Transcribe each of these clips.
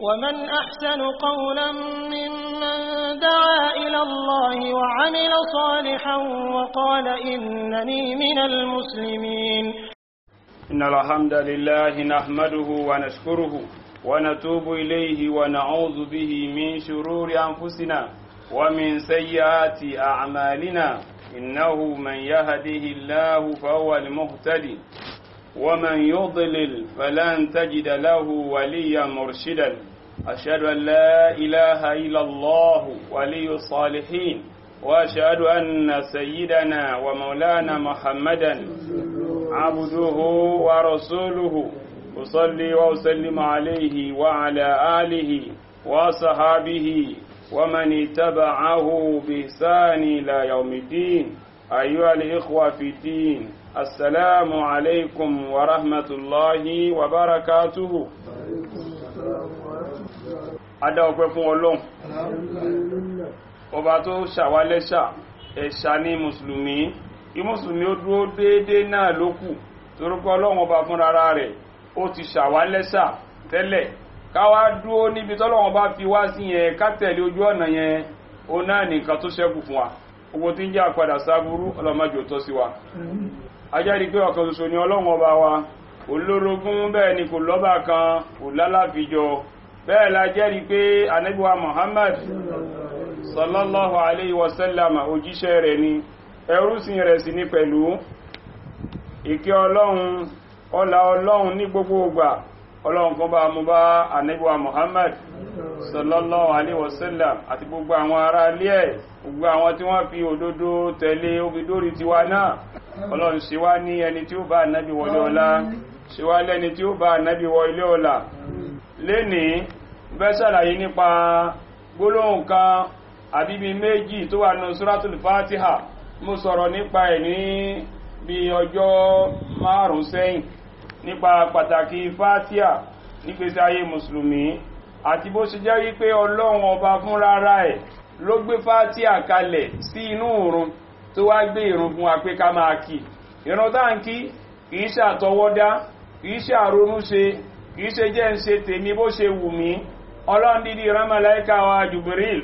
ومن أحسن قولا ممن دعا إلى الله وعمل صالحا وقال إنني من المسلمين إن الحمد لله نحمده ونشكره ونتوب إليه ونعوذ به من شرور أنفسنا ومن سيئات أعمالنا إنه من يهده الله فهو المهتدي ومن يضلل فلن تجد له وليا مرشدا أشهد أن لا إله إلا الله ولي الصالحين وأشهد أن سيدنا ومولانا محمدا عبده ورسوله أصلي وأسلم عليه وعلى آله وصحابه ومن اتبعه بإحسان إلى يوم الدين أيها الإخوة في الدين السلام عليكم ورحمة الله وبركاته Adá ọpẹ́ fún Ọlọ́run. Ọba tó ṣàwálẹ́ṣà, ẹ̀ṣà ní Mùsùlùmí. Kí Mùsùlùmí ó dúró déédéé náà ló kù. Torúkọ Ọlọ́run ọba fún rárá rẹ̀, ó ti ṣàwálẹ́ṣà tẹ́lẹ̀. Káwá dúró níbi tọ́lọ́run bá fi wá sí yẹn, ká tẹ̀lé ojú ọ̀nà yẹn, ó náà nìkan tó ṣẹ́kù fún wa. Gbogbo tí ń jẹ́ àpadà sáburú, ọlọ́mọjò tọ́ sí wa ajẹ́rí pé ọ̀kan ṣoṣo ni ọlọ́run ọba wa olórogún bẹ́ẹ̀ ni kò lọ́bà kan kò lálàfíjọ bẹ́ẹ̀ la jẹ́rí pé anábíwa Muhammad sallallahu alayhi wa sallam òjíṣẹ́ rẹ̀ ni ẹrúsìn rẹ̀ sì ní pẹ̀lú ìkẹ́ ọlọ́run ọlá ọlọ́run ní gbogbo ìgbà ọlọ́run kan bá mú bá anábíwa Muhammad sallallahu alayhi wa sallam àti gbogbo àwọn ará ilé ẹ̀ gbogbo àwọn tí wọ́n fi òdodo tẹ̀lé obìdórí tiwa náà ọlọ́run ṣe wá ní ẹni tí ó bá ànábì wọlé ọlá ṣe wá lẹ́ni tí ó bá ànábì wọ ilé ọlá lénìí bẹ́ ṣàlàyé nípa gbólóhùn kan àbíbí méjì tó wà nù suratul fatiha mo sọ̀rọ̀ nípa ẹ̀ ní bí ọjọ́ márùn sẹ́yìn nípa pàtàkì fatiha nígbésí ayé mùsùlùmí àti bó ṣe jẹ́ wípé ọlọ́run ọba fún rárá ẹ̀ ló gbé fatiha kalẹ̀ sí inú òrun tó wá gbé ìrun fún wa pé ká máa kí ìrun tá ń kí kìí ṣe àtọwọ́dá kìí ṣe àrónú ṣe kìí ṣe jẹ́ ń ṣe tèmi bó ṣe wù mí ọlọ́run dídí rámàláíkà wa Jibril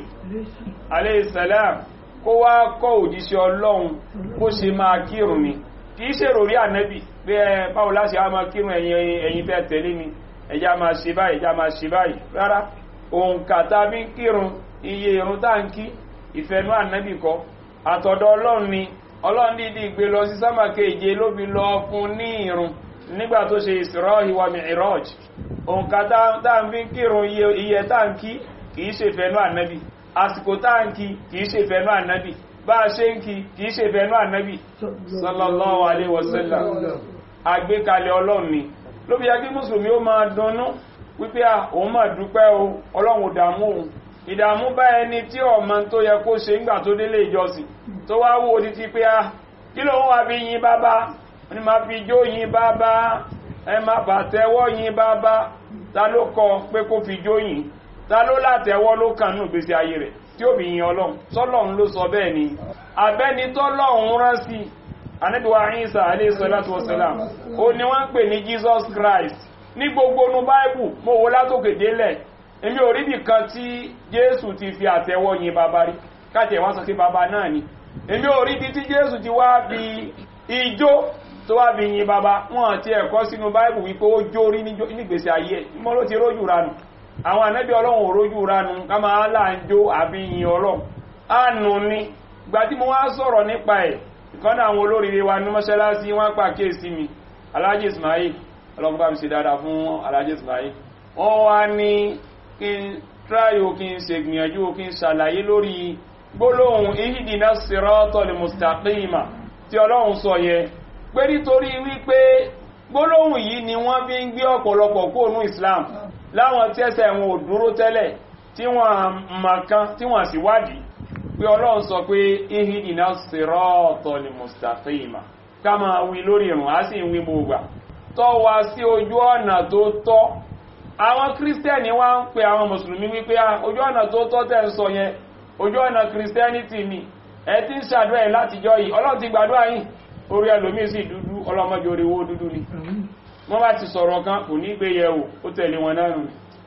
aleyhisselam kó wá kọ́ òjíṣẹ́ ọlọ́run bó ṣe máa kírun ni kìí ṣe rò rí ànẹ́bì pé ẹ báwo láti á máa kírun ẹ̀yin tẹ́ tẹ̀lé mi ẹjá máa ṣe báyìí ẹjá máa ṣe báyìí rárá òǹkà tàbí kírun iye ìrun tá ń kí ìfẹ́nú ànẹ́bì kọ́ àtọ̀dọ̀ ọlọ́run ni ọlọ́run dídí gbé lọ sí sámà keje ló fi lọ fún ní ìrun nígbà tó ṣe Isra'i wa Mi'raj òǹkà táǹfí kírun iye táǹkì kìí ṣe fẹ́nú ànábì àsìkò táǹkì kìí ṣe fẹ́nú ànábì bá a ṣe ń kí kìí ṣe fẹ́nú ànábì sallallahu alaihi wasallam àgbékalẹ̀ ọlọ́run ni ló fi yẹ kí mùsùlùmí ó máa dunnú wípé òun máa dúpẹ́ o ọlọ́run ò dààmú òun ìdààmú bá ẹni tí ọmọ tó yẹ kó ṣe ńgbà tó délé ìjọsìn tó wá wó títí pé á kí ló ń wá bí yín bábá ní ma fi jó yín bábá ẹ má bà tẹ́wọ́ yín bábá ta ló kọ pé kó fi jó yín ta ló látẹ́wọ́ ló kàn nù gbèsè ayé rẹ̀ tí ó bí yín ọlọ́run sọ́lọ́run ló sọ bẹ́ẹ̀ ni abẹ́ni tọ́lọ́run rán sí anábíwá Ìsá alayhi salatu wassalam ó ní wọ́n ń pè ní Jesus Christ ní gbogbo nu báìbù mo wo látòkè délẹ̀ èmi ò rí bìkan tí jésù ti fi àtẹ́wọ́ yin bàbá rí káàtì ẹ̀wọ́n sọ sí bàbá náà ni èmi ò rí bí tí jésù ti wá bí ijó tó wá bí yin bàbá wọn ti ẹ̀kọ́ sínú báìbù wípé ó jó rí nígbèsè ayé ẹ̀ mọ́ ló ti rójú ranu àwọn ànábì ọlọ́run ò rójú ranu ká máa là ń jó àbí yin ọlọ́run àánú ni gbà tí mo wá sọ̀rọ̀ nípa ẹ̀ ìkọ́nà àwọn olóríire wa ní mọ́ṣáláṣí wọ́n pàkíyèsí mi alájì ismail ọlọ́run bá mi ṣe dáadáa fún alájì ismail wọ́n wá ní kí n tráyò kí n ṣe gbìyànjú kí n ṣàlàyé lórí gbólóhùn ihidina siratal mustaqima tí ọlọ́run sọ yẹ pé nítorí wípé gbólóhùn yìí ni wọ́n fi ń gbé ọ̀pọ̀lọpọ̀ kóònù islam láwọn tí ẹsẹ̀ wọn ò dúró tẹ́lẹ̀ tí wọ́n mọ̀kan tí wọ́n sì wádìí pé ọlọ́run sọ pé ihidina siratal mustaqima ká máa wí lórí ìrùn á sì ń wí gbogbo tọ́ wa sí ojú ọ̀nà tó tọ́ àwọn kírísítẹ́nì wá ń pe àwọn mùsùlùmí wípé ojú ọ̀nà tó tọ́ tẹ́ ń sọ yẹn ojú ọ̀nà kírísítẹ́nìtì ni ẹ ti ń ṣàdúrà yìí látijọ́ yìí ọlọ́run ti gbàdúrà yìí orí ẹlòmíì sì dúdú ọlọ́mọdé orí owó dúdú ni wọ́n bá ti sọ̀rọ̀ kan kò ní gbé yẹ̀ wò ó tẹ̀lé wọn náà nù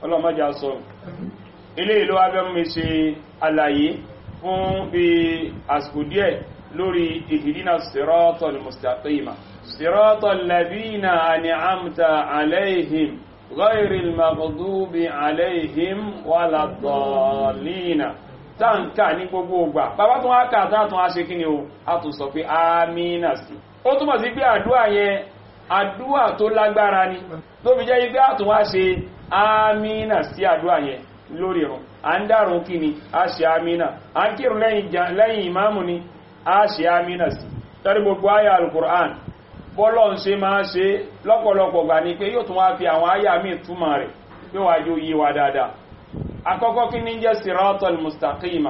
ọlọ́mọjà sọ ilé ìlú abẹ́mú ṣe àlàyé fún bí àsìkò díẹ̀ lórí ìhìdínà sírọ́tọ̀l mustaqima sírọ́tọ̀l labina an'amta alaihim ghayril maghdubi alaihim waladdallina táǹkà ní gbogbo ògbà bàbá tó wá kà tátún á ṣe kí ni o a tún sọ pé amínà sí ó túnmọ̀ sí pé àdúrà yẹn àdúrà tó lágbára ni tó fi jẹ́ ipé àtún wá ṣe amínà sí àdúrà yẹn lórí ìrun à ń dárun kí ni a ṣe amínà à ń kírun lẹ́yìn ìmáàmù ni a ṣe amínà sí tẹ́rí gbogbo àyà alukur'an bọ́lọ̀ ń ṣe máa ṣe lọ́pọ̀lọpọ̀ gbà ní pé yóò tún wá fi àwọn àyà míì túmọ̀ rẹ̀ pé wàá jó yé wa dáadáa àkọ́kọ́ kí ní jẹ́ siratal mustaqima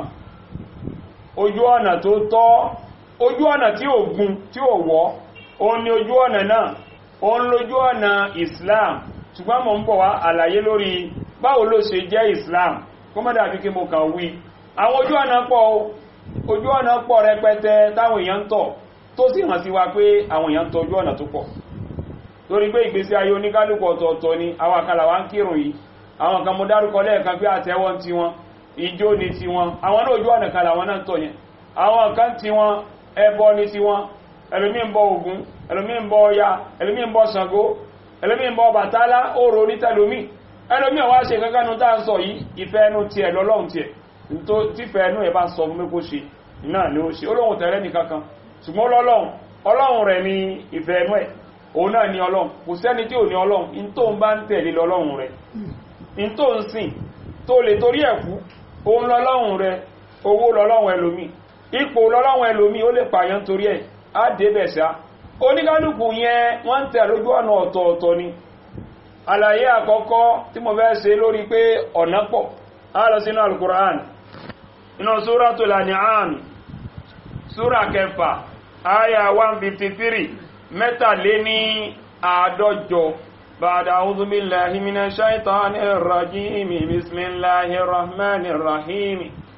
ojú ọ̀nà tó tọ́ ojú ọ̀nà tí ò gún tí ò wọ́ òun ni ojú ọ̀nà náà òun lójú ọ̀nà islam ṣùgbọ́n mọ̀ ń bọ̀ wá àlàyé lórí báwo ló ṣe jẹ́ islam kó mọ́ dàbí kí mo kàn wí àwọn ojú ọ̀nà pọ̀ ojú ọ̀nà pọ̀ rẹpẹtẹ táwọn èèyàn ń tọ̀ tó sì hàn sí wa pé àwọn èèyàn tọ̀ ojú ọ̀nà tó pọ̀ torí pé ìgbésí ayé oníkálùkù ọ̀tọ̀ọ̀tọ̀ ni àwọn àkàlà wa ń kírun yìí àwọn kan mo dárúkọ lẹ́ẹ̀kan pé àtẹ́wọ́ ti wọn ìjó ni ti wọn àwọn náà ojú ọ̀nà kan làwọn náà tọ̀ yẹn àwọn kan ti wọn ẹbọ ni ti wọn ẹlòmí ń bọ Ògún ẹlòmí ń bọ Ọya ẹlòmí ń bọ Ṣàngó ẹlòmí ń bọ Bàtálá òrò onítẹlòmí ẹlòmí ọwá ṣe kankan nu tá à ń sọ yìí ìfẹ́ ẹnu tiẹ̀ lọ́lọ́run tiẹ̀ tífẹ́ ẹnu ẹ̀ bá sọ fún mi kó ṣe náà ni ó ṣe olóhùn tẹ̀lé nìkankan ṣùgbọ́n lọ́lọ́run ọlọ́run rẹ̀ ni ìfẹ́ ẹnu ẹ̀ òun náà ni ọlọ́run kò sẹ́ni tí ò ní ọlọ́run in tó ń bá ń tẹ̀lé lọ́lọ́run rẹ̀ in tó ń sìn tó lè torí ẹ̀kú òun lọ́lọ́run rẹ̀ owó lọ́lọ́run ẹlòmí ipò lọ́lọ́run ẹlòmí ó lè pààyàn torí ẹ̀ á débẹ̀ sá oníkálùkù yẹn wọ́n ń tẹ̀ lójú ọ̀nà ọ̀tọ̀ọ̀tọ̀ ni àlàyé àkọ́kọ́ tí mo fẹ́ ṣe lórí pé ọ̀nà pọ̀ á lọ sínú alukur'an inú Suratul An'am súra kẹfà àyà 153 mẹ́tàléní àádọ́jọ بعد أعوذ بالله من الشيطان الرجيم بسم الله الرحمن الرحيم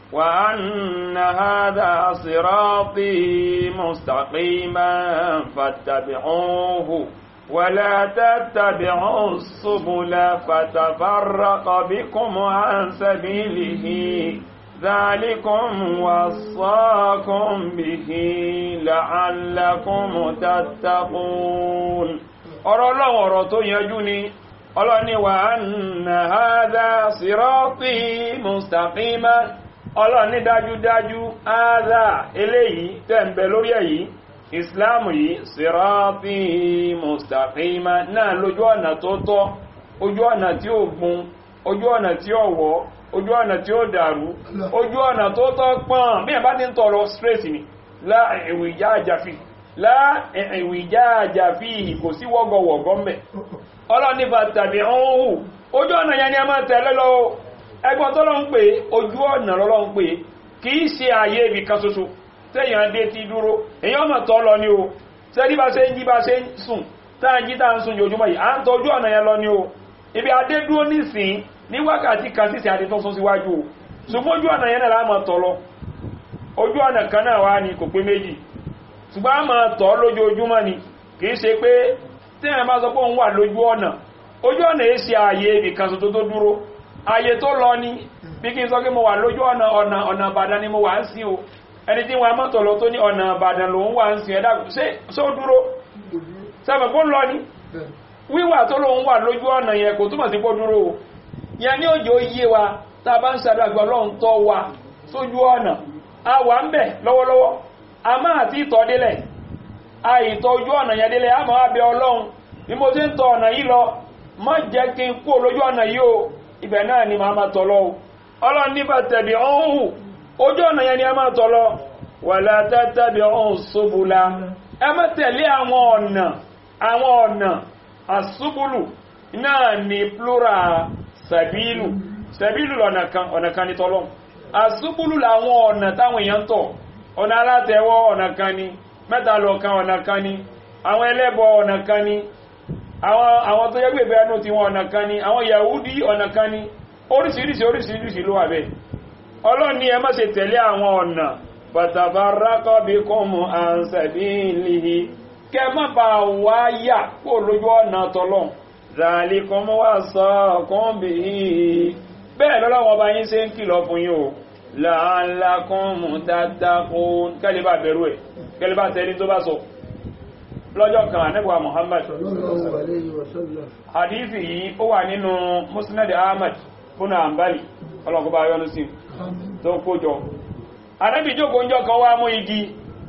وأن هذا صراطي مستقيما فاتبعوه ولا تتبعوا السبل فتفرق بكم عن سبيله ذلكم وصاكم به لعلكم تتقون ọ̀rọ̀ ọlọ́run ọ̀rọ̀ tó yanjú ni ọlọ́ni wà anna hadha sirati mustaqima ọlọ́ni dájúdájú hadha eléyìí tẹ́m̀bẹ̀ lórí èyí ìsìláàmù yìí sirati mustaqima náà lójú ọ̀nà tó tọ́ ojú ọ̀nà tí ó gun ojú ọ̀nà tí ó wọ́ ojú ọ̀nà tí ó dàrú ojú ọ̀nà tó tọ́ pọ́n bí ẹ̀ bá ti ń tọrọ straight ni láàrin ìjà àjàfi láìwìjáàjà fi kò sí wọ́gọ̀wọ̀gọ́ mẹ́ ọlọ́nífà tàbí ọ̀hún ojú ọ̀nà yẹn ni a máa tẹ̀lé lọ ẹgbọ́n tó lọ ń pè ojú ọ̀nà lọ́lọ́ ń pè kì í ṣe ààyè ibì kan ṣoṣo tẹ́yàn dé ti dúró èyàn mọ̀ tọ́ lọ ní o tẹ́lí bá ṣe ń jí bá ṣe ń sùn táà jí táà ń sùn yójúmọ́ yìí à ń tọ́jú ọ̀nà yẹn lọ ní o ibi adé dúró nísìn ní wákàtí kan sísìn àti tó sún síwájú o ṣùgbọ́n ojú ọ̀nà yẹn náà láàmọ̀ tọ́ lọ ojú ọ̀nà kan náà wá ní kò pé méjì ṣùgbọ́n a máa tọ́ lójoojúmọ́ ni kìí ṣe pé tí ẹ̀ máa sọ pé òun wà lójú ọ̀nà ojú ọ̀nà yìí ṣe ààyè ibìkan tó tó dúró ààyè tó lọ ní bí kí n sọ pé mo wà lójú ọ̀nà ọ̀nà ọ̀nà Ìbàdàn ni mo wà ń sin o ẹni tí wọn mọ́tò lọ tó ní ọ̀nà Ìbàdàn lòun wà ń sin ẹ̀dá ṣé ó dúró sẹ́fẹ̀ kó lọ ní wíwà tó lòun wà lójú ọ̀nà yẹn kò túmọ̀ sí kó dúró o yẹn ní òjò yé wa tá a bá ń ṣàdàgbà Ọlọ́run tọ́ wa sójú ọ̀nà a wà ń bẹ̀ lọ́wọ́lọ́wọ́ a máa tí tọ́ délẹ̀ àìtọ́ ojú ọ̀nà yẹn délẹ̀ a máa bẹ ọlọ́run bí mo ti ń tọ ọ̀nà yìí lọ má jẹ́ kí n kú olójú ọ̀nà yìí o ibẹ̀ náà ni màá máa tọ̀ lọ o ọlọ́run níbà tẹ̀bí ọ̀hún ojú ọ̀nà yẹn ni a máa tọ̀ lọ wàlá tẹ́tẹ́bí ọ̀hún ṣubúlá ẹ má tẹ̀lé àwọn ọ̀nà àwọn ọ̀nà àṣubúlù náà ni plural sàbílù sàbílù ọ̀nà kan ọ̀nà kan ní tọ́lọ́ àṣubúlù làwọn ọ̀nà táwọn èèyàn tọ̀ ọ̀nà alátẹ̀wọ́ ọ̀nà kan ni mẹ́ta lọ̀kan ọ̀nà kan ni àwọn ẹlẹ́bọ ọ̀nà kan ni àwọn tó yẹ́gbẹ̀ bẹ́ẹ̀ nù tí wọ́n ọ̀nà kan ni àwọn Yahudi ọ̀nà kan ni oríṣiríṣi oríṣiríṣi ló wà bẹ́ẹ̀ Ọlọ́run ní ẹ má ṣe tẹ̀lé àwọn ọ̀nà fatafarraqa bikum an sabilihi kẹ má bà wá yà kó lójú ọ̀nà tọ́lọ́n zalikum wasaqum bihi bẹ́ẹ̀ lọ́lọ́wọ́ ọba yín ṣe ń kìlọ̀ fún yín o la'allakum tattaqun kẹ́lẹ́bà bẹ̀rù ẹ̀ kẹ́lẹ́bà tẹ́lí tó bá sọ lọ́jọ́ kan ànẹ́bùwà Muhammad sallallahu alayhi wa sallam hadithi yìí ó wà nínú musnad ahmad fún àmbálì ọlọ́kọ̀ọ́bá yọ́nú sí tó kójọ ànábì jókòó ń jọ kan wá mú igi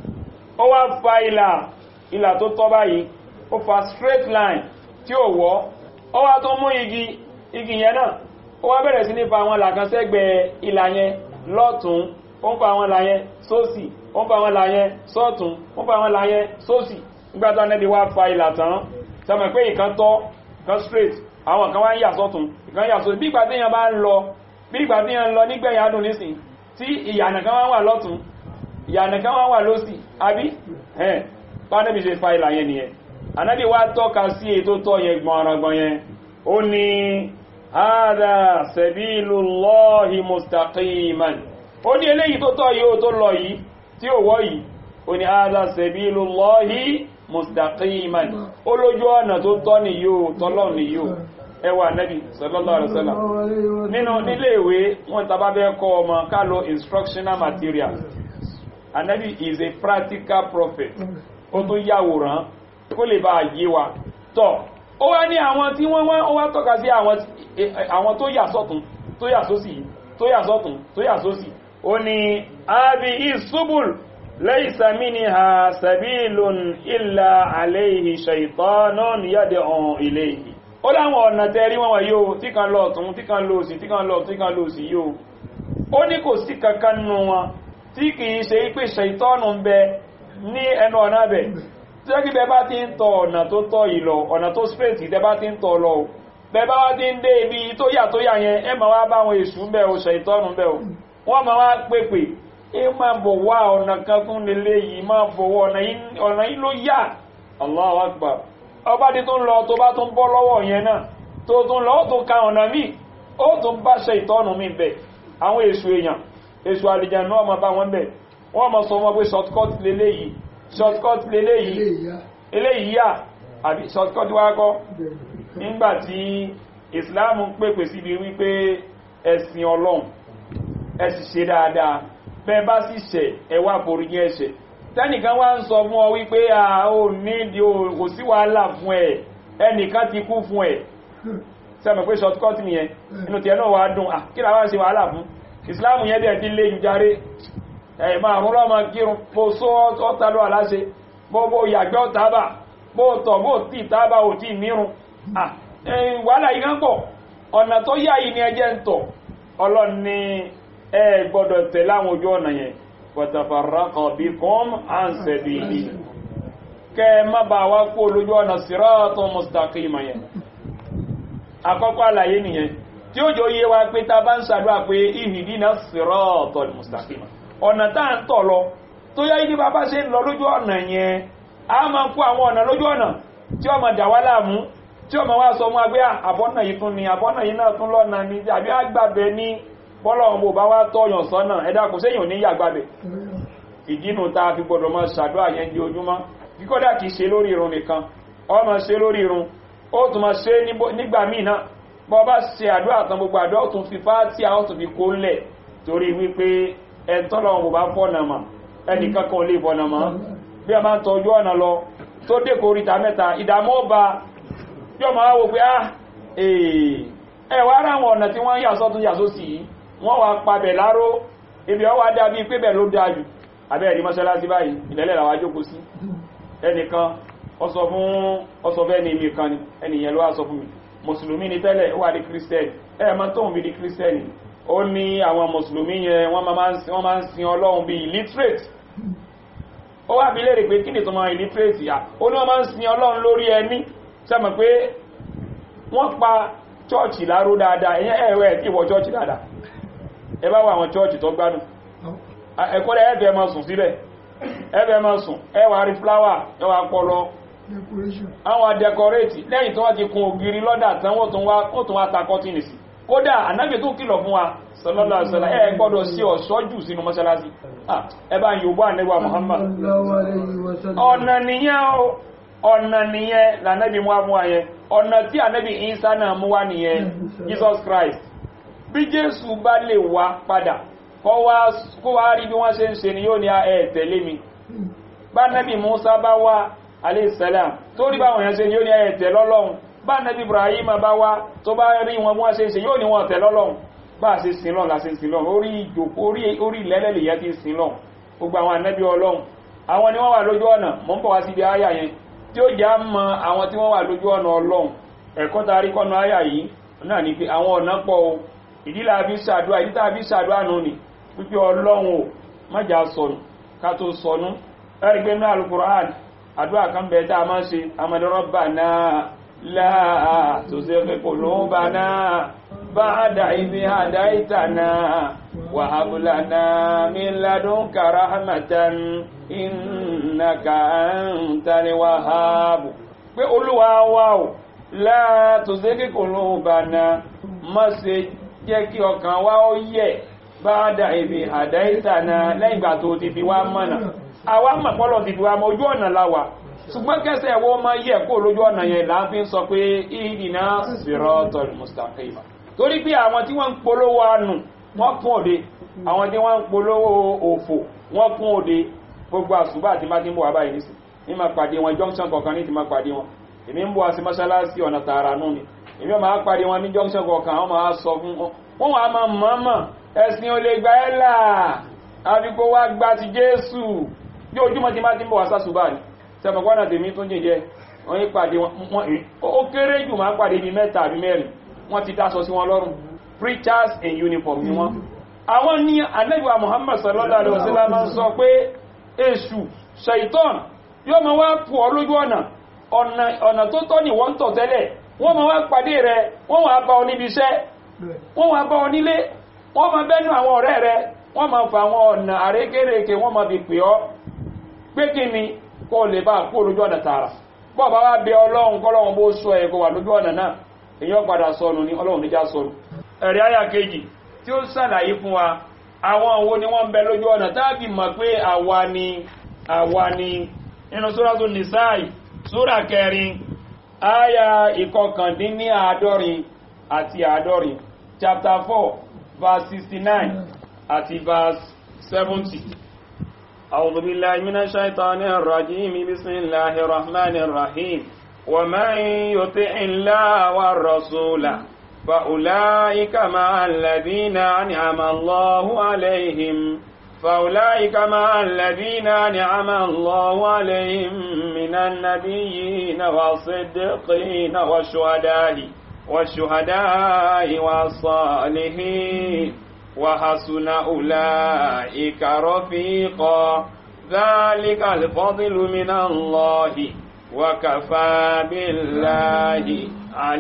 ó wá fa ìlà ìlà tó tọ́ báyìí ó fa straight line tí ó wọ́ ó wá tó mú igi igi yẹn náà ó wá bẹ̀rẹ̀ sí ní fa àwọn ìlà kan sẹ́gbẹ̀ẹ́ ìlà yẹn lọ́tún ó ń fa àwọn ìlà yẹn sósì ó ń fa àwọn ìlà yẹn sọ́tún ó ń fa àwọn ìlà yẹn sósì nígbà tó ànábì wá fa ìlà tán sọmọ pé ìkan tọ́ kan straight àwọn kan wá ń yà sọ́tún ìkan yà sọ́tún bí ìgbà tí èèyàn bá ń lọ bí ìgbà tí èèyàn ń lọ nígbẹ̀yìn adùn nísìn tí ìyànà kan wá wà lọ́tún ìyànà kan wá wà lósì àbí ẹ̀ pánẹ́bí ṣe fa ìlà yẹn nìyẹn anábì wá tọ́ka sí ètò tọ́ yẹn gbọ̀nrangbọ̀n yẹn ó ní hādhā sabīlullāhi mustaqiman ó ní eléyìí tó tọ́ yìí ó tó lọ yìí tí ó wọ́ yìí ó ní hādhā sabīlullāhi mustaqiman ó lójú ọ̀nà tó tọ́ ni yóò tọ́lọ́ ni yóò ẹwà nẹ́bí sallallahu alaihi wasallam nínú nílé ìwé wọn tàbá bẹ́ kọ́ ọmọ ká lo instructional materials anabi is a practical prophet ó tún yàwòrán kó lè bá yé wa tọ́ ó wá ní àwọn tí wọ́n wọ́n ó wá tọ́ka sí àwọn tó yà sọ́tún tó yà sósì tó yà sọ́tún tó yà sósì ó ní abi isubul laysa minha sabilun illa alayhi shaytanun yad'u ilayhi ó láwọn ọ̀nà tẹ́rí wọn wà yóò tí kan lọ ọ̀tún tí kan lọ òsì tí kan lọ tí kan lọ òsì yóò ó ní kò sí kankan nù wọn tí kìí ṣe pé ṣàìtọ́nù ń bẹ ní ẹnu ọ̀nà bẹ̀ tí ó kí bẹ bá ti ń tọ ọ̀nà tó tọ́ yìí lọ ọ̀nà tó straight tẹ bá ti ń tọ lọ bẹ bá wá ti ń dé ibi tó yà tó yà yẹn ẹ máa wá bá àwọn èṣù ń bẹ o ṣàìtọ́nù ń bẹ o wọ́n máa wá pèpè ẹ máa bọ̀ wá ọ̀nà kan tún lélẹ̀ yìí máa bọ̀wọ̀ ọ̀nà yìí ló yà Allahu Akbar ọba tí tó ń lọ tó bá tún bọ́ lọ́wọ́ yẹn náà tó tún lọ ó tún ka ọ̀nà míì ó tún bá ṣàìtọ́nù mi bẹ̀ àwọn èṣù èèyàn èṣù àlìjànú ọmọ bá wọn bẹ̀ wọ́n mọ̀ sọ wọn pé shortcut leléyìí shortcut leléyìí eléyìí yà àbí shortcut wá kọ́ nígbàtí Islam ń pèpè síbi wípé ẹ̀sìn Ọlọ́run ẹ sì ṣe dáadáa bẹ́ẹ̀ bá sì ṣẹ̀ ẹ wá foríjì ẹ̀ṣẹ̀ tẹ́nìkan wá ń sọ fún ọ wípé a ò nídìí kò sí wàhálà fún ẹ ẹnìkan ti kú fún ẹ sẹ́mi pé shortcut nìyẹn inú tiẹ̀ náà wà á dùn kí làwọn ṣe wàhálà fún ìsìláàmù yẹn dẹ̀ ti lé jù járe ẹ̀ máa rún lọ́mọ kírun bó só ọ́ta ló aláṣẹ bó bó yàgbẹ́ ọ̀tábà bó tọ̀ bó tí tábà ò tí mírun wàhálà yìí kan pọ̀ ọ̀nà tó yá yìí ni ẹjẹ́ ń tọ̀ ọlọ́run ní ẹ gbọ́dọ̀ tẹ̀ láwọn ojú ọ̀nà yẹn watafarraqa bikum an sabili kẹ́ má bá wá kó lójú ọ̀nà siratan mustaqima yẹn àkọ́kọ́ àlàyé nìyẹn tí ó jọ yé wa pé ta bá ń ṣàdúrà pé ihdina siratal mustaqima ọ̀nà tá à ń tọ̀ lọ tó yá yìí bá bá ṣe ń lọ lójú ọ̀nà yẹn a máa kó àwọn ọ̀nà lójú ọ̀nà tí ó máa dà wá láàmú tí ó máa wá sọ mú agbé àbọ́nà yìí tún ni àbọ́nà yìí náà tún lọ́nà ni àbí àgbàbẹ ní bọ́lọ̀ ọmọ bá wá tọ́yàn sọ́nà ẹ̀dá kò séyàn ní yàgbàbẹ̀ ìdínú ta fi gbọdọ̀ máa ṣàdúrà yẹn di ojúmọ́ kíkọ́dà kìí ṣe lórí irun nìkan ó máa ṣe lórí irun ó tún máa ṣe nígbà míì náà bọ́ bá ṣe àdúrà tán gbogbo àdúrà ó tún fi fáátì àwọn tó fi kó lẹ̀ torí wípé ẹ̀tọ́lọ̀ ọmọ bá fọ́nà mà ẹnìkan kan lè fọ́nà mọ́ bí a máa ń tọ́jú ọ̀nà lọ tó dé koríta mẹ́ta ìdààmú ọba yóò máa wò pé ah ẹ̀ wá ara àwọn ọ̀nà tí wọ́n yà sọ́tún yà sósì yìí wọ́n wá pabẹ̀ láró ibi ọwá dábí pé bẹ̀ ló dájú abẹ́ ẹ̀rí mọ́ṣálásí báyìí ìlẹ́lẹ̀ làwá jókòó sí ẹnìkan ọsọ fún ọsọfẹ́ ní imi kan ni ẹnìyàn ló wá sọ fún mi mùsùlùmí ni tẹ́lẹ̀ ó wà di kírísítẹ́nì ẹ̀ mọ́ tóun bí di kírísítẹ́nì ó ní àwọn mùsùlùmí yẹn wọ́n máa ń sin ọlọ́run bí illiterate ó wá bí léèrè pé kí ni tó máa illiterate yà ó ní wọ́n máa ń sin ọlọ́run lórí ẹni sẹ́mọ̀ pé wọ́n pa chọ́ọ̀chì láró dáadáa ẹ̀yẹ́ ẹ̀rẹ́ tí ìwọ chọ́ọ̀chì dáadáa ẹ bá wà àwọn chọ́ọ̀chì tó gbádùn ẹ̀kọ́lẹ̀ ẹ̀fẹ́ máa sùn síbẹ̀ ẹ̀fẹ́ máa sùn ẹwà rí fláwà ẹwà pọlọ àwọn adẹkọrẹ́tì lẹ́yìn tó wá ti kun ògiri lọ́dà tán wọ́n tún wá ta kọ́tìnì sí kódà anábì tó kìlọ̀ fún wa sallallahu alaihi wasallam ẹ gbọ́dọ̀ sí ọ̀ṣọ́ jù sínú mọ́ṣáláṣí ẹ bá yóò bá ànẹ́wà Muhammad ọ̀nà nìyẹn o ọ̀nà nìyẹn lànẹ́bí mú wá mú wa yẹn ọ̀nà tí ànẹ́bí Ìsá náà mú wá nìyẹn Jesus Christ bí Jésù bá lè wá padà kó wá rí bí wọ́n ṣe ń ṣe ni yóò ní ẹ tẹ̀lé mi bá nẹ́bí Musa bá wá aleyhisselam tó rí báwọn yẹn ṣe ni yóò ní ẹ tẹ̀ lọ́lọ́run bá nẹ́bí Ibrahim bá wá tó bá rí wọn bí wọ́n ṣe ń ṣe yóò ní wọn tẹ̀ lọ́lọ́run bá a ṣe sin lọ́n la ṣe sin lọ́n orí ìjòkó orí ìlẹ́lẹ́lẹ̀ yẹn ti sin lọ́n gbogbo àwọn ànẹ́bí Ọlọ́run àwọn ni wọ́n wà lójú ọ̀nà mọ́ ń bọ̀ wá síbi àyà yẹn tí ó já mọ àwọn tí wọ́n wà lójú ọ̀nà Ọlọ́run ẹ̀kọ́ ta rí kọ́nà àyà yìí náà ni pé àwọn ọ̀nà pọ̀ o ìdílé àbí ṣàdúrà ìdílé àbí ṣàdúrà nù ni pípé Ọlọ́run o májà sọnù ká tó sọnù ẹ̀rí pé náà Al-Qur'an àdúrà kan bẹ̀ tá a máa ń ṣe Amadu Rabbana la tuzigh qulubana ba'da idh hadaytana wa hab lana min ladunka rahmatan innaka antal wahhab pé Olúwa wa o la tuzigh qulubana má ṣe jẹ́ kí ọkàn wa ó yẹ̀ ba'da idh hadaytana lẹ́yìn ìgbà tó ti fi wá mọ̀nà àwa mọ̀ pọ́lọ̀ ti fi wá mọ̀ ojú ọ̀nà la wà ṣùgbọ́n kẹsẹ̀ ẹ̀wọ́ máa yẹ̀ kó lójú ọ̀nà yẹn là ń fi sọ pé ihdina siratal mustaqima torí pé àwọn tí wọ́n ń polówó àánú wọ́n kún òde àwọn tí wọ́n ń polówó òfò wọ́n kún òde gbogbo àṣùbà àti má ti ń bọ̀ wá báyìí nísì ní máa pàdé wọn junction kọ̀ọ̀kan ní ti máa pàdé wọn èmi ń bọ̀ wá sí mọ́ṣáláṣí ọ̀nà tààrà nù ni èmi ò máa pàdé wọn ní junction kọ̀ọ̀kan àwọn máa sọ fún wọn wọ́n wà máa mọ̀ọ́mọ̀ ẹ̀sìn ò lè gba ẹ́ là àfikò wá gba ti Jésù bí ojúmọ́ ti má ti ń bọ̀ wá sásùbà ni sẹ́mọ̀gbọ́nà tèmi tó jẹ́ wọ́n yí pàdé wọn ó kéré jù máa pàdé ní mẹ́ta àbí mẹ́rin wọ́n ti dáṣọ sí wọn lọ́rùn preachers in uniform ni wọ́n àwọn ní anẹ́gbà Muhammad sallallahu alaihi wasallam máa ń sọ pé èṣù shaitan yóò máa wá pù ọ lójú ọ̀nà ọ̀nà tó tọ́ ni wọ́n tọ̀ tẹ́lẹ̀ wọ́n máa wá pàdé rẹ wọ́n wá bá ọ níbi iṣẹ́ wọ́n wá bá ọ nílé wọ́n máa bẹ́nu àwọn ọ̀rẹ́ rẹ wọ́n máa fa àwọn ọ̀nà àrékérekè wọ́n máa fi pè ọ́ pé kí ni kó lè bá kó lójú ọ̀nà tààrà bọ́ bá wá bẹ ọlọ́run kọ́lọ́run bó sọ ẹ̀ kó wà lójú ọ̀nà náà èyàn padà sọnù ní ọlọ́run níjà sọnù ẹ̀rí àyà kejì tí ó sàlàyé fún wa àwọn òwò ni wọ́n ń bẹ lójú ọ̀nà táàbì mọ̀ pé àwa ni àwa ni nínú sóràtò nìsáì sóra kẹrin àyà ìkọkàndínní àádọ́rin àti àádọ́rin chapter four verse sixty nine àti verse seventy. أعوذ بالله من الشيطان الرجيم بسم الله الرحمن الرحيم ومن يطع الله والرسول فأولئك مع الذين أنعم الله عليهم فأولئك مع الذين أنعم الله عليهم من النبيين والصديقين والشهداء والشهداء والصالحين وحسن أولئك رفيقا ذلك الفضل من الله وكفى بالله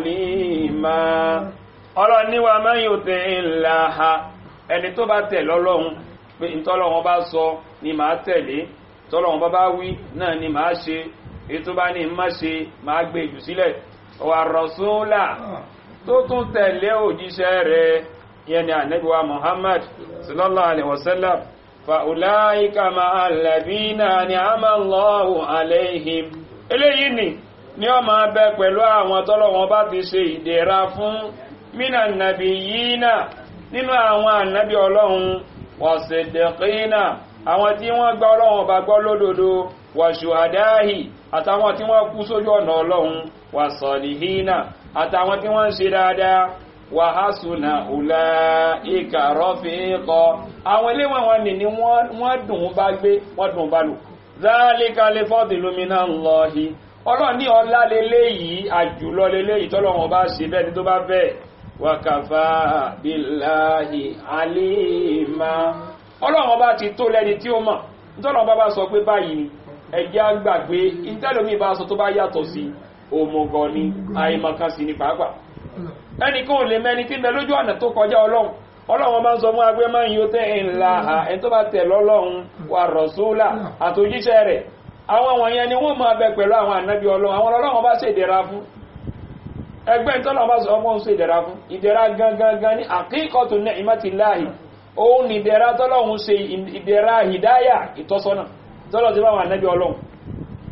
عليما ọlọ́run ní wa man yuti illaha ẹni tó bá tẹ̀ lọ́lọ́run pé ìtọ́lọ́run bá sọ ni màá tẹ̀lé tọ́lọ́run bá bá wí náà ni màá ṣe ètò bá ní má ṣe màá gbé jù sílẹ̀ wa rasula tó tún tẹ̀lé òjíṣẹ́ rẹ̀ yẹn ni ànábì wa muhammad sallallahu alaihi wasallam fa ulaika ma'al ladina ni'ama Allahu alaihim eléyìí ni ni ó máa bẹ pẹ̀lú àwọn tọ́lọ́wọ́n bá ti ṣe ìdẹ̀ra fún mina nabiyina nínú àwọn ànábì ọlọ́run wasiddiqina àwọn tí wọ́n gba ọlọ́run bá gbọ́ lódodo wàṣùhàdáhì àtàwọn tí wọ́n kú sójú ọ̀nà ọlọ́run wàsọ̀lìhínà àtàwọn tí wọ́n ń ṣe dáadáa wàhásùnà ọ̀là ìkà rọ́fíkọ àwọn iléwọ̀n wọn ni wọ́n dùn bá gbé wọ́n dùn bá lò zálíkà lè fọ́dì lómìnà lọ́hí ọlọ́run ní ọlá leléyìí àjùlọ leléyìí tọ́lọ́run bá ṣe bẹ́ẹ̀ ni tó bá bẹ́ẹ̀ wàkàfà bíláhì àlímà ọlọ́run bá ti tó lẹ́ni tí ó mọ̀ nítọ́lọ́run bá bá sọ pé báyìí ni ẹjẹ́ àgbàgbé ìtẹ́lómi bá sọ tó bá yàtọ̀ sí òmùgọ̀ ni àìmọ̀kan sí ni pàápàá ẹnìkan ò lè mẹ́ni tí ń bẹ lójú ọ̀nà tó kọjá ọlọ́run ọlọ́run máa ń sọ fún agbé máa ń yóò tẹ́ ńlá ẹni tó bá tẹ̀ lọ́lọ́run wà rọ̀súlà àtòjíṣẹ́ rẹ̀ àwọn wọ̀nyẹn ni wọ́n máa bẹ pẹ̀lú àwọn ànábì ọlọ́run àwọn ọlọ́run bá ṣe ìdẹ̀ra fún ẹgbẹ́ ìtọ́lọ́run bá sọ ọmọ ń ṣe ìdẹ̀ra fún ìdẹ̀ra gangan ní àkíkọ̀tù ní ìmọ̀tìláhì òun ní ìdẹ̀ra tọ́lọ́run ṣe ìdẹ̀ra hìdáyà ìtọ́sọ́nà tọ́lọ́ ti bá àwọn ànábì ọlọ́run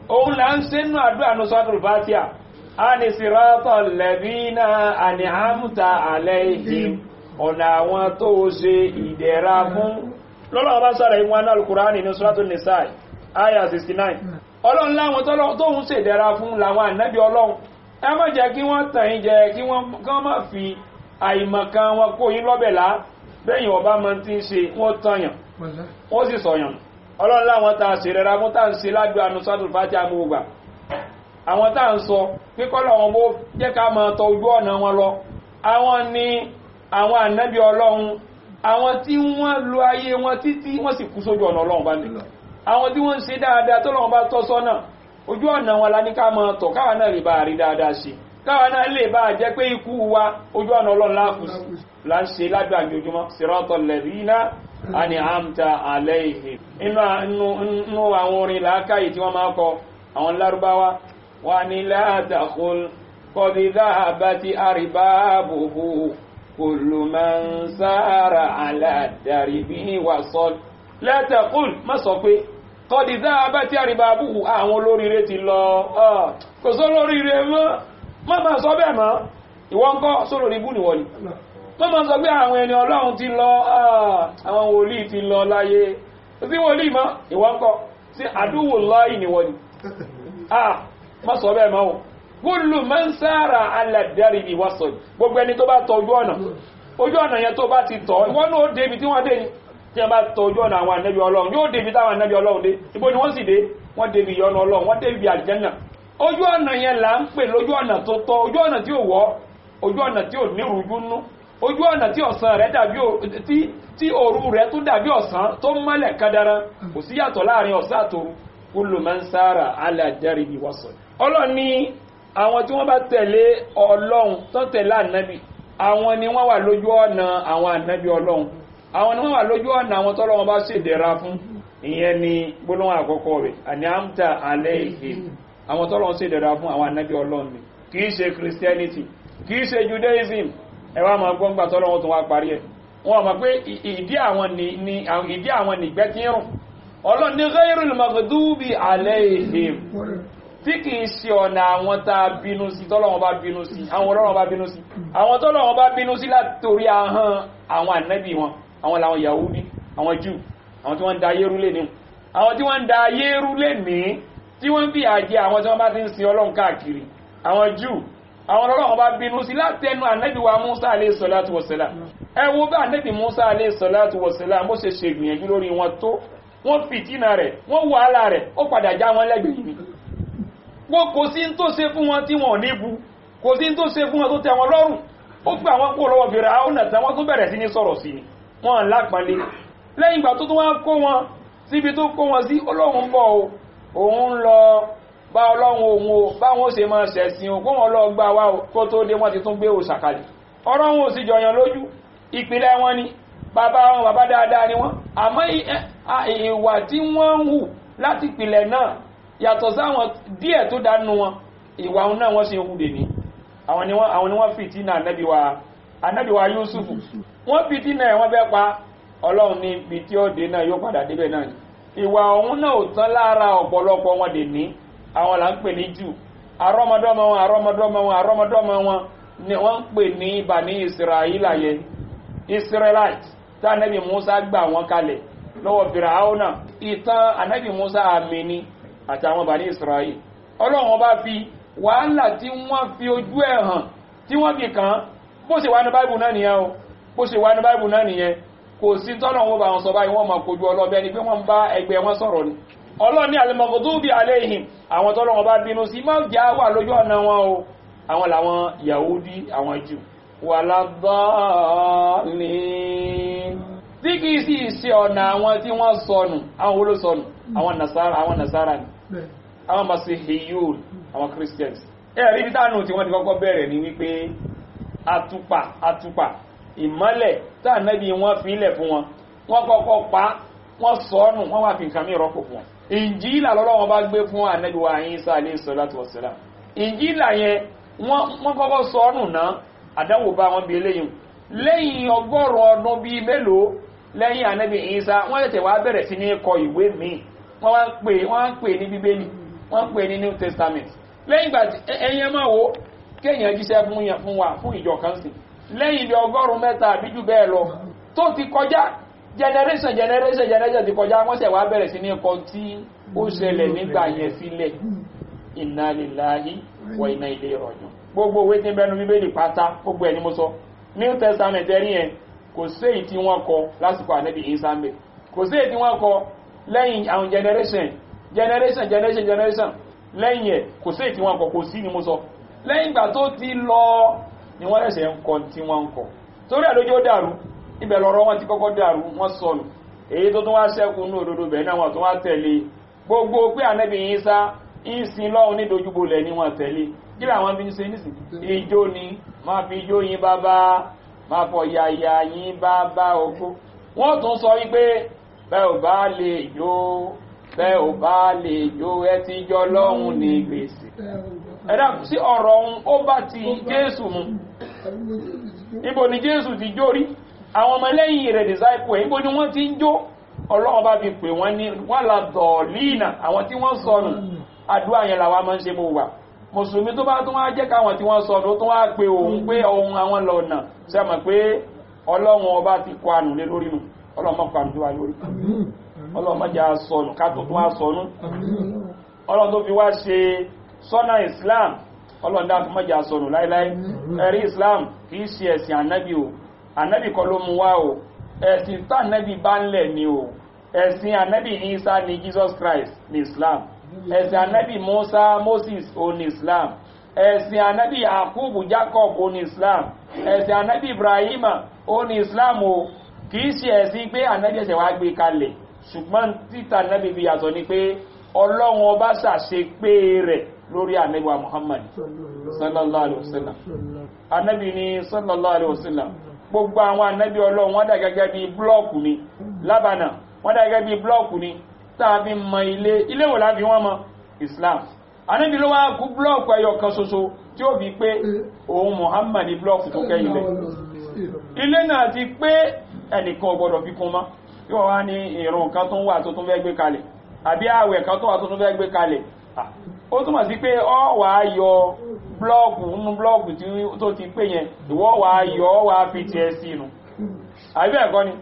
òun là ń ṣe nù àdúrà ní sọ́dún fatia a ní siratal ladina an'amta alayhim ọ̀nà àwọn tó ṣe ìdẹ̀ra fún lọ́lọ́wọ́ bá sára ìwọ̀n náà al-Qur'ani ní suratul nisa aya 69 ọlọ́run láwọn tóhun ṣe ìdẹ̀ra fún làwọn ànábì ọlọ́run ẹ má jẹ́ kí wọ́n tàn yín jẹ kí wọ́n má fi àìmọ̀kan wọn kó yín lọ́bẹ̀ lá bẹ́yìn ọba máa ti ń ṣe wọ́n tànyàn wọ́n sì sọ̀yàn ọlọ́run láwọn tá a ṣe rẹra fún tá à ń ṣe ládùú àánú sọ́dún fàájì amúgbà àwọn tá à ń sọ kíkọ́lọ̀ wọn bó jẹ́ ká máa tọ ojú ọ̀nà wọn lọ àwọn ni àwọn ànábì ọlọ́run àwọn tí wọ́n lo ayé wọn títí wọ́n sì kú sójú ọ̀nà ọlọ́run bá ní àwọn tí wọ́n ń ṣe dáadáa tó lọ́wọ́ bá tọ́ sọ́nà ojú ọ̀nà wọn la ní ká máa tọ̀ káwa náà lè bá rí dáadáa ṣe káwa náà lè bá jẹ́ pé ikú wa ojú ọ̀nà ọlọ́run láàkùsù là ń ṣe lágbà àjòjúmọ́ siratal ladina an'amta alayhim inú àwọn orin làákàyè tí wọ́n máa kọ àwọn lárúbáwá wà ní la taqul qad dhahabati arbabuhu kullu man sara ala daribi wasal la taqul má sọ pé qad dhahabati arbabuhu àwọn olóríire ti lọ kò sọ olóríire mọ́ má máa sọ bẹ́ẹ̀ mọ́ ìwọ́n kọ́ sólórí ibú nìwọ̀n ni tó máa sọ pé àwọn ẹni ọlọ́run ti lọ àwọn wòlíì ti lọ láyé sí wòlíì mọ́ ìwọ́n kọ́ sí àdúwò lọ́yìn níwọ̀n ni ah má sọ bẹ́ẹ̀ mọ́ kullu man sára aládàrí ìwọ́sọ̀ gbogbo ẹni tó bá tọ ojú ọ̀nà ojú ọ̀nà yẹn tó bá ti tọ̀ ìwọ́n náà ó débi tí wọ́n dé ni tí wọ́n bá tọ ojú ọ̀nà àwọn ànábì ọlọ́run yóò débi táwọn ànábì ọlọ́run dé ibo ni wọ́n sì dé wọ́n débi ìyọ́nà ọlọ́run wọ́n débi àlìjẹ́nà ojú ọ̀nà yẹn là ń pè lójú ọ̀nà tó tọ́ ojú ọ̀nà tí ò wọ́ ojú ọ̀nà tí ò ní rújú nú ojú ọ̀nà tí ọ̀sán rẹ̀ dàbí tí tí òru rẹ̀ tún dàbí ọ̀sán tó mọ́lẹ̀ kadara kò sí yàtọ̀ láàrin ọ̀sán àtòru kullu man sára ala daribi wasal ọlọ́run ní àwọn tí wọ́n bá tẹ̀lé ọlọ́run tó tẹ̀lé ànábì àwọn ni wọ́n wà lójú ọ̀nà àwọn ànábì ọlọ́run àwọn ni wọ́n wà lójú ọ̀nà àwọn tọ́lọ́run bá ṣèdẹ̀ra fún ìyẹn ni gbólóhùn àkọ́kọ́ rẹ̀ àní àmta alayhim àwọn tọ́lọ́run ṣèdẹ̀ra fún àwọn ànábì ọlọ́run ni kì í ṣe christianity kì í ṣe judaism ẹwà máa gbọ́n gbà tọ́lọ́wọ́ tó wá parí ẹ̀ wọ́n mọ̀ pé ìdí àwọn ni ìdí àwọn nìgbẹ́ tí rùn ọlọ́run ní ghayril maghdubi alayhim tí kì í ṣe ọ̀nà àwọn tá a bínú sí tọ́lọ́wọ́ bá bínú sí àwọn ọlọ́run bá bínú sí àwọn tọ́lọ́wọ́ bá bínú sí látòrí ahọ́n àwọn ànábì wọn àwọn làwọn yahudi àwọn jù àwọn tí wọ́n ń da ayé rú lé ní àwọn tí wọ́n ń da ayé rú lé ní tí wọ́n ń fi àjẹ àwọn tí wọ́n bá ti ń sin ọlọ́run káàkiri àwọn jù àwọn ọlọ́run bá bínú sí látẹnu ànábì wa musa alayhi salatu wassalam ẹ wo bá ànábì musa alayhi salatu wassalam bó ṣe ṣe ìgbìyànjú lórí wọn tó wọ́n fìtínà rẹ̀ wọ́n wàhálà rẹ̀ ó padà já wọn lẹ́gbẹ̀ẹ́ yìí wọ́n kò sí tó ṣe fún wọn tí wọn ò ní bu kò sí tó ṣe fún wọn tó tẹ́ wọn lọ́rùn ó gbà wọn kó lọ́wọ́ fèrè àwọn ọ̀nà tàwọn tó bẹ̀rẹ̀ sí ní sọ̀rọ̀ sí ni wọn lápàlẹ́ lẹ́yìn ìgbà tó tó wá kó wọn síbi tó kó wọn sí ọlọ́run bọ̀ o òun lọ bá ọlọ́run òun o báwọn ó ṣe máa ṣẹ̀sìn o kó wọn lọ gbà wá o kó tó dé wọn ti tún gbé òṣàkalẹ̀ ọ̀rọ̀ wọn ò sì jọyàn lójú ìpìlẹ̀ wọn ni bàbá wọn bàbá dáadáa ni wọn àmọ́ ìwà tí wọ́n ń hù láti ìpìlẹ̀ náà yàtọ̀ sáwọn díẹ̀ tó dánú wọn ìwà òun náà wọ́n ṣe ń hù dè ní àwọn ni wọ́n àwọn ni wọ́n fìtínà ànábì wa ànábì wa Yúsùfù wọ́n fìtínà ẹ̀ wọ́n fẹ́ pa ọlọ́run ní ibi tí ó dé náà yóò padà débẹ̀ náà ni ìwà òun náà ò tán lára ọ̀pọ̀lọpọ̀ wọn dè ní àwọn là ń pè ní jù àrọ́mọdọ́mọ wọn àrọ́mọdọ́mọ wọn àrọ́mọdọ́mọ wọn ni wọ́n ń pè ní Bani Israẹla yẹn Israelite tí ànábì Musa gbà wọn kalẹ̀ lọ́wọ́ Fìràhánà ìtàn ànábì Musa àmì ni àti àwọn Bani Israẹli ọlọ́run bá fi wàhálà tí wọ́n fi ojú ẹ̀ hàn tí wọ́n fi kàn án bó ṣe wà ní báìbù náà nìyẹn o bó ṣe wà ní báìbù náà nìyẹn kò sí tọ́lọ̀ wọn bá wọn sọ báyìí wọ́n máa kojú ọlọ́bẹ ni pé wọ́n ń bá ẹgbẹ́ wọn sọ̀rọ̀ ni ọlọ́ni al-maghdubi alayhim àwọn tọ́lọ̀ wọn bá bínú sí máa jà wà lójú ọ̀nà wọn o àwọn làwọn Yahudi àwọn jù wala dhalin tí kìí sì ṣe ọ̀nà àwọn tí wọ́n sọnù àwọn wo ló sọnù àwọn nasara àwọn nasara ni àwọn masihiyun àwọn christians ẹ̀rí bí tánù tí wọ́n ti kọ́kọ́ bẹ̀rẹ̀ ní wípé àtùpà àtùpà ìmọ́lẹ̀ tánàbí wọ́n fi ilẹ̀ fún wọn wọ́n kọ́kọ́ pa wọ́n sọ́nù wọ́n wá fi nǹkan mí rọ́pò fún wọn ìnjílà lọ́lọ́wọ́n bá gbé fún ànábì wa Ìsá alayhi salatu wassalam ìnjílà yẹn wọ́n kọ́kọ́ sọ́nù náà àdánwò bá wọn bí eléyìí lẹ́yìn ọgọ́rùn ọdún bíi mélòó lẹ́yìn ànábì Ìsá wọ́n tẹ̀tẹ̀ wá bẹ̀rẹ̀ sí ní kọ ìwé míì wọ́n wá ń pè wọ́n ń pè ní bíbélì wọ́n pè ní new testament lẹ́yìn ìgbà tí ẹ̀yin ẹ máa wo kéèyàn jíṣẹ́ fún yẹn fún wa fún ìjọ kan sí lẹ́yìn ibi ọgọ́rùn-ún mẹ́ta àbí jù bẹ́ẹ̀ lọ tó ti kọjá generation generation generation ti kọjá wọ́n ṣẹ̀ wá bẹ̀rẹ̀ sí ní ẹ̀kọ́ tí ó ṣẹlẹ̀ nígbà yẹn sílẹ̀ inna lillahi wa inna ilayhi raji'un gbogbo òwe tí ń bẹnu bíbélì pátá gbogbo ẹ̀ ni mo sọ new testament ẹ̀rí yẹn kò sí èyí tí wọ́n kọ lásìkò ànẹ́bì ìsàmì kò sí èyí tí wọ́n kọ lẹ́yìn àwọn generation generation generation generation lẹ́yìn ẹ̀ kò sí èyí tí wọ́n kọ kò sí ni mo sọ lẹ́yìn ìgbà tó ti lọ ni wọ́n ẹ̀sẹ̀ ń kọ tí wọ́n ń kọ torí ẹ̀ lójú ó dàrú ibẹ̀ lọ́rọ̀ wọn ti kọ́kọ́ dàrú wọ́n sọnù èyí tó tún wá ṣẹ́kù ní òdodo bẹ̀ náà wọ́n tún wá tẹ̀lé gbogbo pé ànẹ́bì ìsá ìsìn lọ́hun ní dojúbolẹ̀ ni wọ́n tẹ̀lé kí làwọn fi ń ṣe nísìn ijó ni máa fi ijó yín bàbá máa fọ yàyà yín bàbá ogbó wọ́n tún sọ wípé bẹ́ẹ̀ ò bá lè jó bẹ́ẹ̀ ò bá lè jó ẹ ti jọ lọ́hun ní gbèsè ẹ̀dá sí ọ̀rọ̀ ohun ó bá ti jésù mu níbo ni jésù ti jó rí àwọn ọmọ lẹ́yìn rẹ̀ disciple ẹ̀ níbo ni wọ́n ti ń jó ọlọ́run bá fi pè wọ́n ní wọ́n la dọ̀ọ̀lìnà àwọn tí wọ́n sọnù àdúrà yẹn làwa máa ń ṣe mú wà mùsùlùmí tó bá tún wá jẹ́ káwọn tí wọ́n sọnù tó wá pé òun pé ohun àwọn lọ́nà ṣe mọ̀ pé ọlọ́run ọba ti kọ ànù lé lórí nù ọlọ́run mọ̀ kọ ànù tó wà lórí ọlọ́run mọ̀ jẹ́ sọnù ká tó tún wá sọnù ọlọ́run tó fi wá ṣe sọ́nà islam ọlọ́run dákun mọ̀ jẹ́ sọnù láíláí ẹ̀rí islam kì í ṣe ẹ̀sìn ànábì o ànábì kọ́ ló mú wá o ẹ̀sìn tá ànábì bá ń lẹ̀ ni o ẹ̀sìn ànábì isa ni jesus christ ni islam ẹ̀sìn ànábì musa moses o ni islam ẹ̀sìn ànábì yakubu jacob o ni islam ẹ̀sìn ànábì ibrahima o ni islam o kìí ṣe ẹ̀sìn pé ànábì ẹ̀sẹ̀ wá gbé kalẹ̀ ṣùgbọ́n títà ànábì bí yàtọ̀ ni pé ọlọ́run ọba ṣàṣe pé rẹ̀ lórí ànábì wa muhammad sallallahu alayhi wa sallam ànábì ni sallallahu alayhi wa sallam gbogbo àwọn ànábì ọlọ́run wọ́n dà gẹ́gẹ́ bí blọ́ọ̀kù ni lábànà wọ́n dà gẹ́gẹ́ bí blọ́ọ̀kù ni tàbí mọ ilé ilé wò láti wọ́n mọ islam ànábì ló wá kú blọ́ọ̀kù ẹyọ kan ṣoṣo tí ó fi pé òun muhammad ní blọ́ọ̀kù tó kẹ́yìn lẹ̀ ilé náà ti pé ẹnìkan gbọdọ̀ fi kún mọ́ yóò wá ní ìrùn kan tó ń wà tó tún fẹ́ gbé kalẹ̀ àbí àwẹ̀ kan tó wà tó tún fẹ́ gbé kalẹ̀ ó túmọ̀ sí pé ọ wà á yọ blọ́ọ̀kù nínú blọ́ọ̀kù tó ti pé yẹn ìwọ́ wà á yọ ọ wà á fi tiẹ̀ sí inú àbí ẹ̀kọ́ ni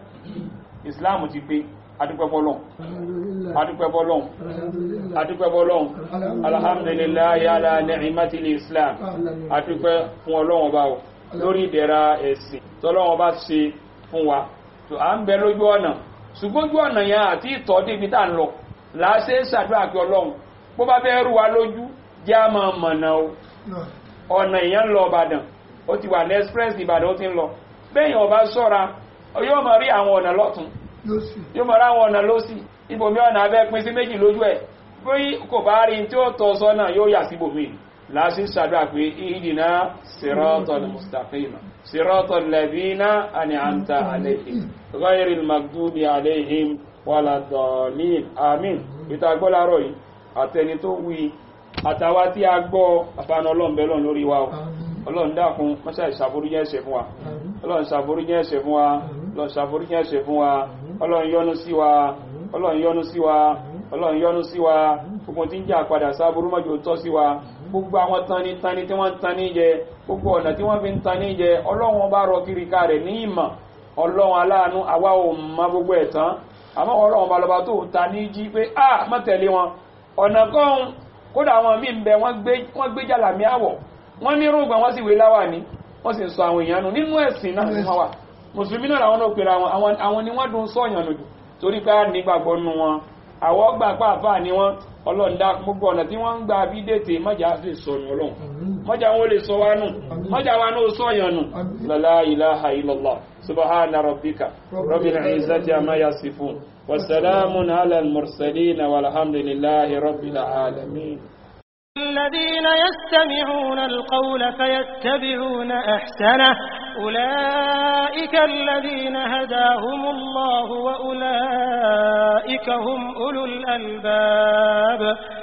islam ti pé adúpẹ́bọ́lọ́n adúpẹ́bọ́lọ́n adúpẹ́bọ́lọ́n alhamdulillahi ala ni'matil islam adúpẹ́ fún ọlọ́wọ́n bá lórí ìdẹ̀ra ẹ̀sìn tọ́lọ́wọ́n bá ṣe fún wa tó à ń bẹ lójú ọ̀nà ṣùgbọ́n ojú ọ̀nà yẹn àti ìtọ́ débi tá ń lọ láṣẹ ṣàdúrà pé ọlọ́run bó bá fẹ́ rú wa lójú jẹ́ a máa mọ̀nà o ọ̀nà èèyàn ń lọ ìbàdàn ó ti wà ní express ìbàdàn ó ti ń lọ bẹ́yìn ọba ṣọ́ra yóò máa rí àwọn ọ̀nà lọ́tún yóò máa rí àwọn ọ̀nà lọ́sì ibòmí ọ̀nà abẹ́ pín sí méjì lójú ẹ̀ bí kò bá rí tí ó tọ́ sọ́nà yóò yà síbòmí láti ṣàdúrà pé ìdìnà siratal mustaqim siratal ladina an'amta alayhim ghayril maghdubi alayhim waladdallin àmín ìtagbọ́lárọ̀ yìí àtẹni tó wí àtàwà tí a gbọ́ àfàànà ọlọ́m̀bẹ̀lọ́n lórí wa ọlọ́run dákun mọ́ṣá ìṣàforíjẹ́ ẹ̀ṣẹ̀ fún wa ọlọ́run ṣàforíjẹ́ ẹ̀ṣẹ̀ fún wa ọlọ́run ṣàforíjẹ́ ẹ̀ṣẹ̀ fún wa ọlọ́run yọ́nú sí wa ọlọ́run yọ́nú sí wa ọlọ́run yọ́nú sí wa gbogbo tí ń jà padà sáburú mọ́jọ tọ́ sí wa gbogbo àwọn tani tani tí wọ́n ń tani jẹ gbogbo ọ̀nà tí wọ́n fi ń tani jẹ ọlọ́run bá rọ kiri ká rẹ̀ ní ìmọ̀ ọlọ́run aláàánú àwa ò mọ gbogbo ẹ̀ tán àmọ́ ọlọ́run balọba tó ta ní jí pé a má tẹ̀lé wọn ọ̀nà kan kódà àwọn míì ń bẹ wọ́n gbé jàlàmí àwọ̀ wọ́n ní rúgbà wọ́n sì wé láwà ní wọ́n sì sọ àwọn èèyàn nù nínú ẹ̀sìn náà ní wọ́n wà mùsùlùmí náà làwọn náà pèrè àwọn àwọn ni wọ́n dùn sọ́ọ̀yàn lòdù torí pé nígbàgbọ́ nù wọn àwọ̀ gbà pàápàá ni wọ́n ọlọ́ọ̀dá gbogbo ọ̀nà tí wọ́n ń gba bí dètè mọ́jà sì sọnù ọlọ́run mọ́jà wọn lè sọ wá nù mọ́jà wa náà sọ́ọ̀yàn nù lọ́lá ilaha illallah subhana rabbika rabbil izzati amma yasifun وسلام على المرسلين والحمد لله رب العالمين الذين يستمعون القول فيتبعون أحسنه أولئك الذين هداهم الله وأولئك هم أولو الألباب